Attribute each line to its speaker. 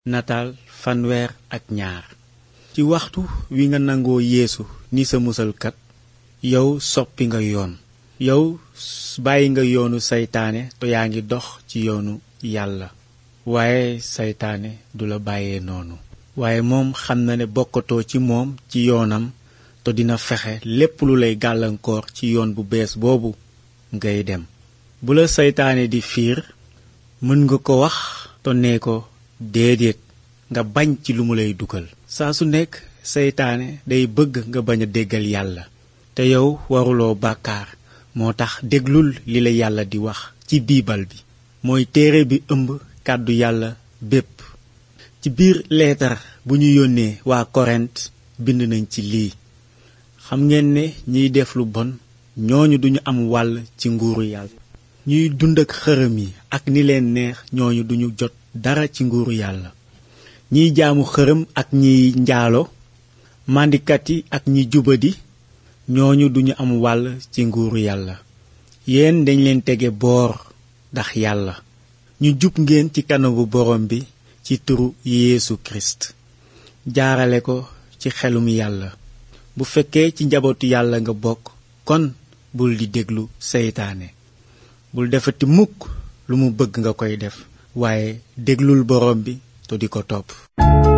Speaker 1: nataal fanweer ak ñaar ci waxtu wi nga nangoo yeesu ni sa musalkat yow soppi nga yoon yow bàyyi nga yoonu saytaane te yaa ngi dox ci yoonu yàlla waaye saytaane du la bàyyee noonu waaye moom xam na ne bokkatoo ci moom ci yoonam te dina fexe lépp lu lay gàllankoor ci yoon bu bees boobu ngay dem bu la saytaane di fiir mën nga ko wax te nee ko déedéet nga bañ ci lu mu lay dugal saa su nekk seytaane day bëgg nga bañ a déggal yàlla te yow waruloo bàkkaar moo tax déglul li la yàlla di wax ci biibal bi mooy téere bi ëmb kàddu yàlla bépp ci biir leetar bu ñu yónnee waa korent bind nañ ci lii xam ngeen ne ñiy def lu bon ñooñu duñu am wàll ci nguuru yàlla ñuy dund ak xërëm yi ak ni leen neex ñooñu duñu jot dara ci nguuru yàlla ñiy jaamu xërëm ak ñiy njaalo màndikat yi ak ñi jubadi ñooñu duñu am wàll ci nguuru yàlla yéen dañ leen tege boor ndax yàlla ñu jub ngeen ci kanamu borom bi ci turu Yeesu Kirist jaarale ko ci xelum yàlla bu fekkee ci njabootu yàlla nga bokk kon bul di déglu seytaane bul defati mukk lu mu bëgg nga koy def waaye déglul borom bi te di ko topp